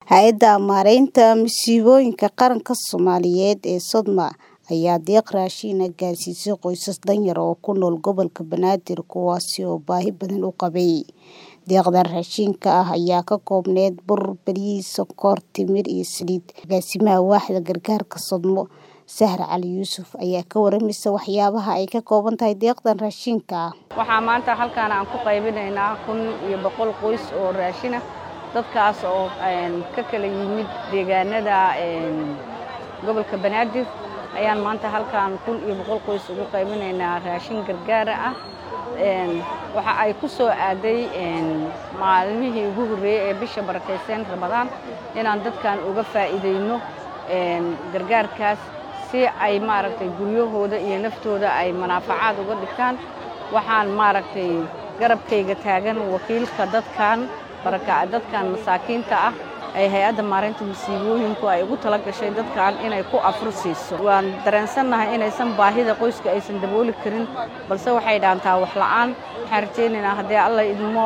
Hay'adda Maareynta Masiibooyinka Qaranka Soomaaliyeed ee Sodma ayaa deeq raashin ah gaarsiisay qoysas danyar ah oo ku nool gobolka Banaadir kuwaas oo baahi badan u qabay. Deeqdan raashinka ah ayaa ka koobnayd bur, bariis, sonkor, timir iyo saliid. Agaasimaha Waaxda Gargaarka Sodmo, Sahra Cali Yuusuf ayaa ka warramaysa waxyaabaha ay ka kooban tahay deeqdan raashinka ah. Waxaa maanta halkaan aan ku qaybinaynaa kun iyo boqol qoys oo raashin ah. Dadkaas oo ka kala yimid deegaanada gobolka Banaadir ayaan maanta halkaan kun iyo boqol qoys ugu qaybinaynaa raashin gargaar ah. Waxa ay ku soo aaday maalmihii ugu horreeyay ee bisha barakeysan Ramadaan inaan dadkan uga faa'iideyno gargaarkaas si ay maaragtay guryahooda iyo naftooda ay manaafacaad uga dhigtaan. Waxaan maaragtay garabkayga taagan wakiilka dadkan baraka dadkan masaakiinta ah ay hay'adda maareynta masiibooyinku ay ugu tala gashay dadkan inay ku afur siiso. Waan dareensannahay inaysan baahida qoyska aysan dabooli karin balse waxay dhaantaa wax la'aan. Waxaan rajaynaynaa haddii Alla idmo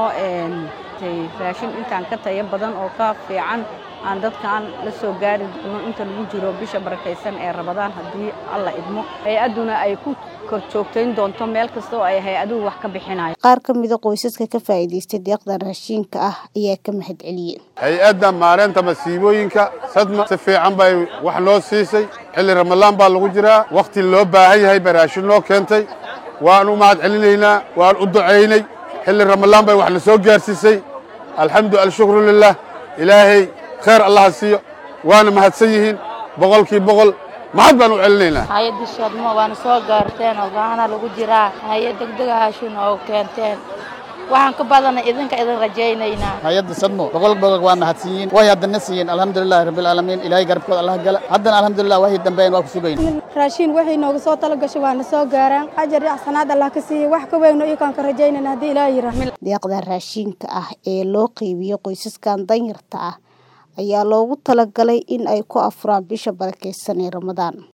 raashin intaan ka tayo badan oo ka fiican aan dadkan la soo gaari doono inta lagu jiro bisha barakeysan ee Ramadaan haddii Alla idmo. Hay'adduna ay ku kor joogtayn doonto meel kasta oo ay hay'aduhu wax ka bixinayaan. Qaar ka mid ah qoysaska ka faa'iidaystay deeqdan raashinka ah ayaa ka mahadceliyay. hay-adda maareynta masiibooyinka sadma si fiican bay wax noo siisay xilli ramadaan baa lagu jiraa wakhti loo baahan yahay bay raashin noo keentay waan u mahad celinaynaa waan u ducaynay xilli ramadaan bay wax na soo gaarsiisay alxamdu alshukru lilah ilaahay khayr allaha siiyo waana mahadsan yihiin boqolkii boqol mahad baan u celinaynaa hay-adda sodmo waana soo gaarteen oo gaana lagu jiraa hay-ad degdega haashin oo keenteen waxaan ka badana idinka idin rajaynaynaa hay-adda sadmo boqol boqol waa mahadsiyiin way haddana siiyeen alxamdulilahi rabbilcaalamiin ilaahay garabkooda allah gala haddana alxamdulilah waxay dambeeyeen waa ku sugayn raashin waxay nooga soo tala gashay waana soo gaaraan ajar iyo axsanaad allah ka siiyey wax ka weyno iyo kaan ka rajaynayna haddii ilaahay yirahdo Deeqdan raashinka ah ee loo qeybiyo qoysaskan danyarta ah ayaa loogu talagalay in ay ku afuraan bisha barakeysan ee Ramadaan.